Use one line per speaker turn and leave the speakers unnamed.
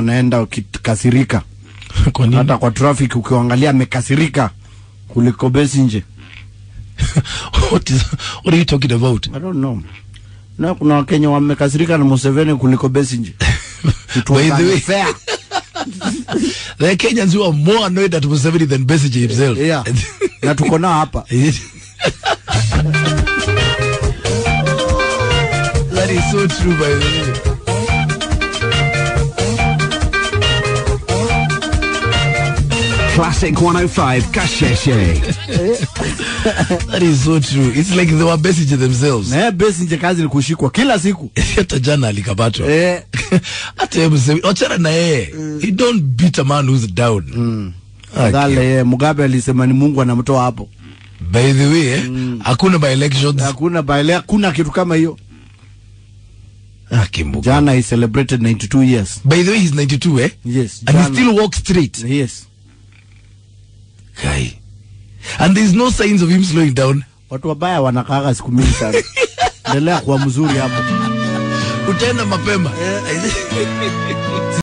wanaenda ukikasirika
Kwa nini?
hata kwa traffic ukiangalia amekasirika kuliko Besigye
what is what are you talking about?
I don't know na kuna wakenya wamekasirika na Museveni kuliko Besigye It was
By the way-
unfair.
There are Kenyans who are more annoyed at Museveni than Besigye himself.
yeah. na tuko nao hapa
that is so true by the way.
Classic 105 Kasheshe.
That is so true. It's like they were Besigye themselves.
na yeye Besigye kazi ni kushikwa kila siku
Hata jana alikamatwa.
eh,
Hata yeye Museveni, wachana na yeye. He don't beat a man who's down. Okay.
Dhale, yeye Mugabe alisema ni Mungu anamtoa hapo
By the way, eh, hakuna by elections.
hakuna baile hakuna kitu kama hiyo
Ah, Kimbuka.
jana he celebrated 92 years
By the way, he's 92, eh?
yes
And he
jana.
still walks straight.
yes
Guy. And there's no signs of him slowing down.
watu wabaya wanakaaga siku mingi sana endelea kuwa mzuri hapo
Utaenda mapema.